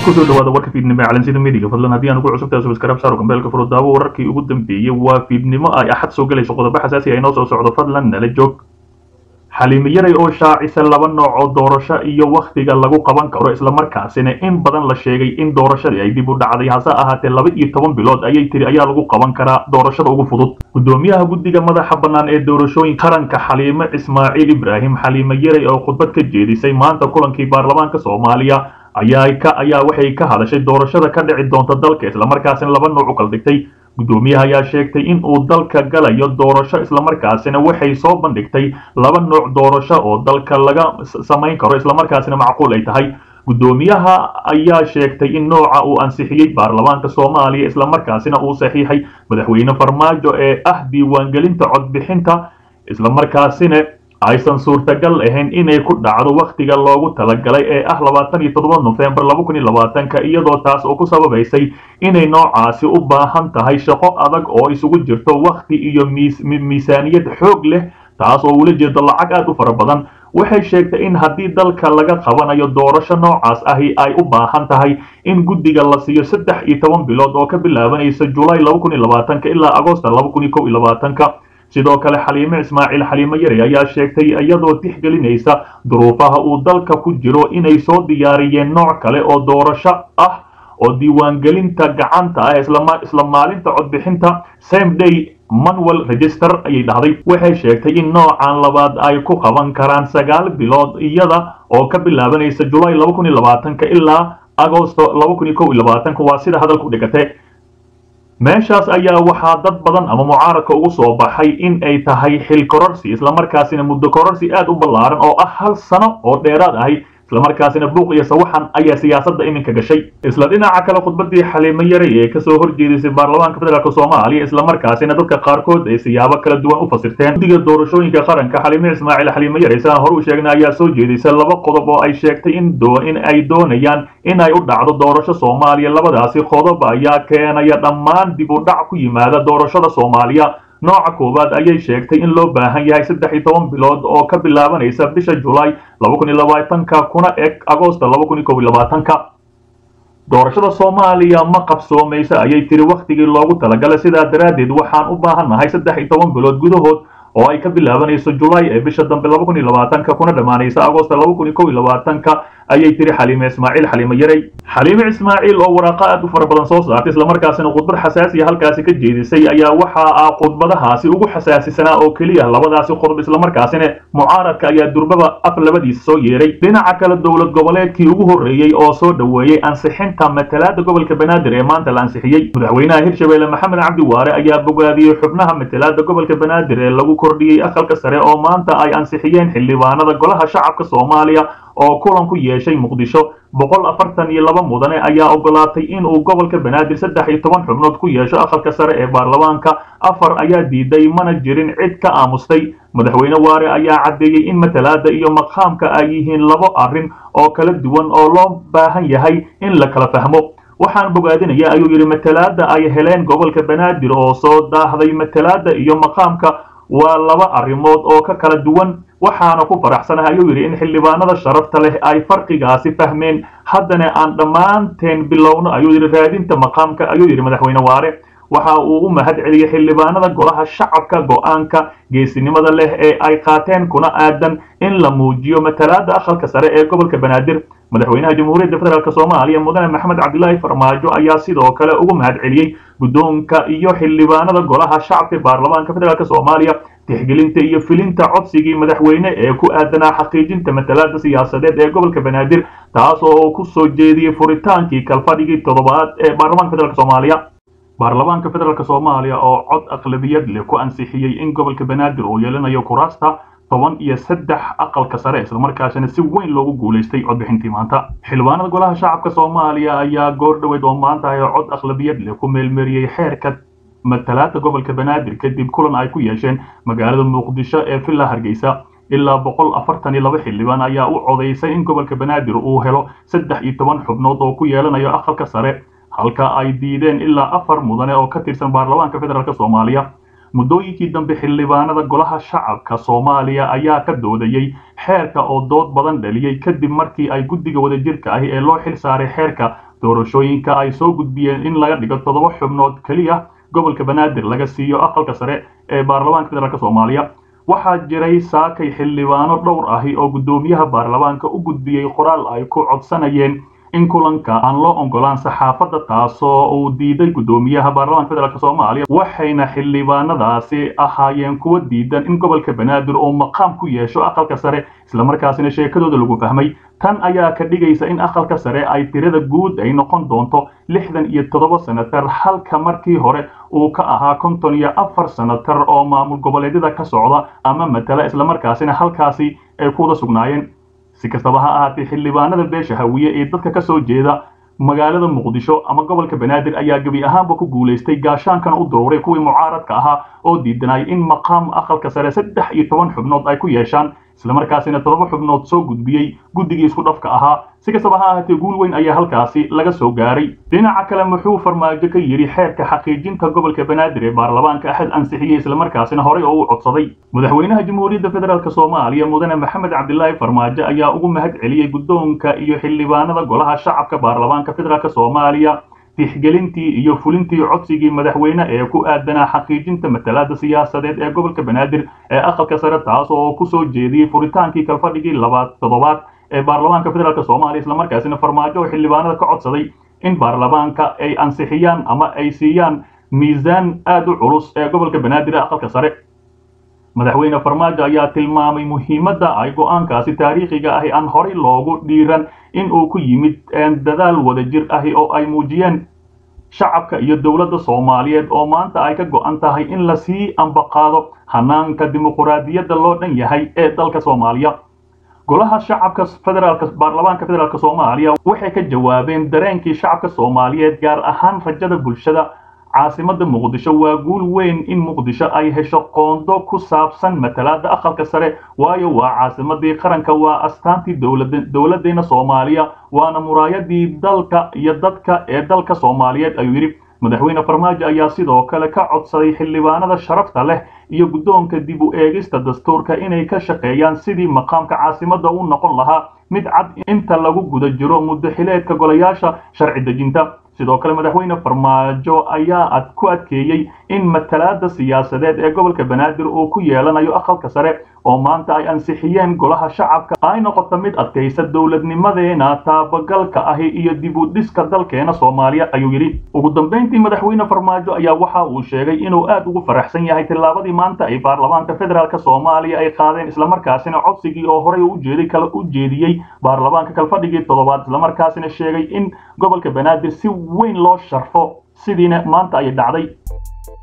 kusoo dhawaada warka fiidnimo ee calansida midiga fadlan haddii aan ugu cusubtahay subscribe saaro gambeelka furo daawo wararkii ugu dambeeyey waa fiidnimo ay axad soo gelayso qodobo xasaasi ah inoo soo socdo fadlan nala joog xaliimi yaray oo shaacisa laba nooc oo doorasho iyo wakhtiga lagu qaban karo islamarkaasina in badan la sheegay in doorashadii ay dib u dhacday hase ahaatee laba iyo toban bilood ayay tiri ayaa lagu qaban karaa doorashada ugu fudud gudoomiyaha guddiga madaxa bannaan ee doorashooyinka qaranka xaliime ismaaciil ibraahim xaliime yaray oo khudbad ka jeedisay maanta kulankii baarlamaanka soomaaliya ayaa ka ayaa waxay ka hadashay doorashada ka dhici doonta dalka islamarkaasina laba nooc u kala dhigtay gudoomiyaha ayaa sheegtay in uu dalka galayo doorasho islamarkaasina waxay soo bandhigtay laba nooc doorasho oo dalka laga samayn karo islamarkaasina macquul ay tahay gudoomiyaha ayaa sheegtay in nooca uu ansixiyey baarlamaanka soomaaliya islamarkaasina uu saxiixay madaxweyne farmaajo ee ah diiwaangelinta codbixinta islamarkaasina aysan suurtagal ahayn inay ku dhacdo wakhtiga loogu talagalay ee ah labaatan iyo toddoba nofembar laba kun iyo labaatanka iyadoo taas oo ku sababaysay inay noocaasi u baahan tahay shaqo adag oo isugu jirto wakhti iyo miisaaniyad xoog leh taas oo ula jeedo lacag aad u fara badan waxay sheegtay in haddii dalka laga qabanayo doorasho noocaas ahi ay u baahan tahay in guddiga la siiyo saddex iyo toban bilood oo ka bilaabanaysa julaay laba kun iyo labaatanka ilaa agoosta laba kun iyo kow iyo labaatanka sidoo kale xaliime ismaaciil xaliime yare ayaa sheegtay iyadoo tixgelinaysa duruufaha uu dalka ku jiro inay soo diyaariyeen nooc kale oo doorasho ah oo diiwaangelinta gacanta ah isla maalinta codbixinta same day manuel register ayay dhahday waxay sheegtay in noocan labaad ay ku qaban karaan sagaal bilood iyada oo ka bilaabanaysa julaay laba kun iyo labaatanka ilaa agosto laba kun iyo kow iyo labaatanka waa sida hadalku dhigate meeshaas ayaa waxaa dad badan ama mucaaradka ugu soo baxay in ay tahay xil kororsi islamarkaasina muddo kororsi aad u ballaaran oo ah hal sano oo dheeraad ahi islamarkaasina buuq iyo sawaxan ayaa siyaasadda iminka gashay isla dhinaca kale khudbadii xaliimo yaray ee kasoo horjeedisay baarlamaanka federaalk soomaaliya islamarkaasina dadka qaarkood ay siyaabo kala duwan u fasirteen guddiga doorashooyinka qaranka xaliime ismaaciil xaliimo yaray sidaan hore u sheegnay ayaa soo jeedisay laba qodob oo ay sheegtay in in ay doonayaan in ay u dhacdo doorasho soomaaliya labadaasi qodob ayaa keenaya dhammaan dib u dhac ku yimaada doorashada soomaaliya nooca koowaad ayay sheegtay in loo baahan yahay saddex iyo toban bilood oo ka bilaabanaysa bisha julaay laba kun iyo labaatanka kuna eg agoosta laba kun iyo kow iyo labaatanka doorashada soomaaliya ma qabsoomaysa ayay tiri wakhtigii loogu talagalay sidaa daraaddeed waxaan u baahannahay saddex iyo toban bilood gudahood oo ay ka bilaabanayso julaay ee bisha dambe laba kun iyo labaatanka kuna dhammaanaysa agoosta laba kun iyo kow iyo labaatanka ayay tiri xaliime ismaaciil xaliime yaray xaliime ismaaciil oo waraaqa aad u fara badan soo saartay islamarkaasina khudbad xasaasiya halkaasi ka jeedisay ayaa waxa ah khudbadahaasi ugu xasaasisanaa oo keliya labadaasi qodob islamarkaasina mucaaradka ayaa durbaba af labadiisa soo yeeray dhinaca kale dowlad goboleedkii ugu horreeyey oo soo dhoweeyey ansixinta matalaada gobolka banaadir ee maanta la ansixiyey madaxweynaha hirshabelle maxamed cabdi waare ayaa bogaadiyey xubnaha matalaada gobolka banaadir ee lagu kordhiyey aqalka sare oo maanta ay ansixiyeen xildhibaanada golaha shacabka soomaaliya oo kulan ku yeeshay muqdisho boqol afartan iyo laba mudane ayaa ogolaatay inuu gobolka banaadir saddex iyo toban xubnood ku yeesho aqalka sare ee baarlamaanka afar ayaa diiday mana jirin cid ka aamustay madaxweyne waare ayaa caddeeyey in matalaada iyo maqaamka ay yihiin labo arrin oo kala duwan oo loo baahan yahay in la kala fahmo waxaan bogaadinaya ayuu yidhi matalaada ay heleen gobolka banaadir oo soo daahday matalaada iyo maqaamka waa laba arrimood oo ka kala duwan waxaana ku faraxsanahay ayuu yidhi in xildhibaanada sharafta leh ay farqigaasi fahmeen haddana aan dhammaanteen bilowno ayuu yidhi raadinta maqaamka ayuu yidhi madaxweyne waare waxa uu u mahad celiyey xildhibaanada golaha shacabka go-aanka geesinimada leh ee ay qaateen kuna aadan in la muujiyo matalaada aqalka sare ee gobolka banaadir madaxweynaha jamhuuriyadda federaalk soomaaliya mudane maxamed cabdilaahi farmaajo ayaa sidoo kale ugu mahad celiyey guddoonka iyo xildhibaanada golaha shacabka ee baarlamaanka federaalk soomaaliya tixgelinta iyo filinta codsigii madaxweyne ee ku aadanaa xaqiijinta matalaada siyaasadeed ee gobolka banaadir taas oo ku soo jeediyey furitaankii kalfadhigii toddobaad ee baarlamaanka federaalk soomaaliya baarlamaanka federaalk soomaaliya oo cod aqlabiyad leh ku ansixiyey in gobolka banaadir uu yeelanayo kuraasta toban iyo saddex aqalka sare islamarkaasina si weyn loogu guulaystay codbixintii maanta xildhibaanada golaha shacabka soomaaliya ayaa goor dhoweyd oo maanta ay cod aqlabiyad leh ku meelmeeriyey xeerka matalaada gobolka banaadir kadib kulan ay ku yeesheen magaalada muqdisho ee villa hargeysa ilaa boqol afartan iyo laba xildhibaan ayaa u codaysay in gobolka banaadir uu helo saddex iyo toban xubnood oo ku yeelanayo aqalka sare halka ay diideen ilaa afar mudane oo ka tirsan baarlamaanka federaalk soomaaliya muddooyinkii dambe xildhibaanada golaha shacabka soomaaliya ayaa ka doodayey xeerka oo dood badan dhaliyey kadib markii ay guddiga wadajirka ahi ee loo xil saaray xeerka doorashooyinka ay soo gudbiyeen in laga dhigo toddoba xubnood keliya gobolka banaadir laga siiyo aqalka sare ee baarlamaanka federaalk soomaaliya waxaa jiray saakay xildhibaano dhowr ahi oo guddoomiyaha baarlamaanka u gudbiyey qoraal ay ku codsanayeen in kulanka aan loo ogolaan saxaafadda taasoo uu diiday guddoomiyaha baarlamaanka federaalk soomaaliya waxayna xildhibaanadaasi ahaayeen kuwa diidan in gobolka banaadir uu maqaam ku yeesho aqalka sare islamarkaasina sheekadooda lagu fahmay tan ayaa ka dhigaysa in aqalka sare ay tirada guud ay noqon doonto lixdan iyo toddoba senatar halka markii hore uu ka ahaa konton iyo afar senatar oo maamul goboleedyada ka socda ama matala islamarkaasina halkaasi ay ku wada sugnaayeen si kastaba ha ahaatee xildhibaanada beesha hawiye ee dadka ka soo jeeda magaalada muqdisho ama gobolka banaadir ayaa gebi ahaanba ku guulaystay gaashaankana u duruuray kuwii mucaaradka ahaa oo diidanay in maqaam aqalka sare saddex iyo toban xubnood ay ku yeeshaan islamarkaasina toddoba xubnood soo gudbiyey guddigii isku dhafka ahaa si kastaba ha ahaatee guul weyn ayaa halkaasi laga soo gaaray dhinaca kale muxuu farmaajo ka yidhi xeerka xaqiijinta gobolka banaadir ee baarlamaanka axad ansixiyey islamarkaasina horey oo u codsaday madaxweynaha jamhuuriyadda federaalk soomaaliya mudane maxamed cabdilaahi farmaajo ayaa ugu mahad celiyey guddoonka iyo xildhibaanada golaha shacabka baarlamaanka federaalk soomaaliya tixgelintii iyo fulintii codsigii madaxweyne ee ku aadanaa xaqiijinta matalaada siyaasadeed ee gobolka banaadir ee aqalka sare taas oo kusoo jeediyey furitaankii kalfadhigii labaad toddobaad ee baarlamaanka federaalk soomaaliya islamarkaasina farmaajo oo xildhibaanada ka codsaday in baarlamaanka ay ansixiyaan ama ay siiyaan miisaan aada u culus ee gobolka banaadir ee aqalka sare madaxweyne farmaajo ayaa tilmaamay muhiimadda ay go-aankaasi taariikhiga ahi aan horey loogu dhiiran in uu ku yimid dadaal wadajir ahi oo ay muujiyeen shacabka iyo dowladda soomaaliyeed oo maanta ay ka go-an tahay in lasii ambaqaado hanaanka dimuquraadiyadda loo dhan yahay ee dalka soomaaliya golaha shacabka federaalk baarlamaanka federaalk soomaaliya waxay ka jawaabeen dareenkii shacabka soomaaliyeed gaar ahaan rajada bulshada caasimada muqdisho waa guul weyn in muqdisho ay hesho qoondo ku saabsan matalaada aqalka sare waayo waa caasimadii qaranka waa astaantii dowladdeena soomaaliya waana muraayadii dalka iyo dadka ee dalka soomaaliyeed ayuu yidhi madaxweyne farmaajo ayaa sidoo kale ka codsaday xildhibaanada sharafta leh iyo guddoonka dib u eegista dastuurka inay ka shaqeeyaan sidii maqaamka caasimada u noqon lahaa mid cad inta lagu guda jiro muddo xileedka golayaasha sharci dejinta sidoo kale madaxweyne farmaajo ayaa ku adkeeyey in matalaada siyaasadeed ee gobolka banaadir uu ku yeelanayo aqalka sare oo maanta ay ansixiyeen golaha shacabka ay noqoto mid adkaysa dowladnimadeena taabagalka ahi iyo dib u dhiska dalkeena soomaaliya ayuu yidhi ugu dambayntii madaxweyne farmaajo ayaa waxa uu sheegay inuu aad ugu faraxsan yahay tillaabadii maanta ay baarlamaanka federaalk soomaaliya ay qaadeen islamarkaasina codsigii oo horey ujeeday kale u jeediyey baarlamaanka kalfadhigii toddobaad islamarkaasina sheegay in gobolka banaadir si weyn loo sharfo sidiina maanta ay dhacday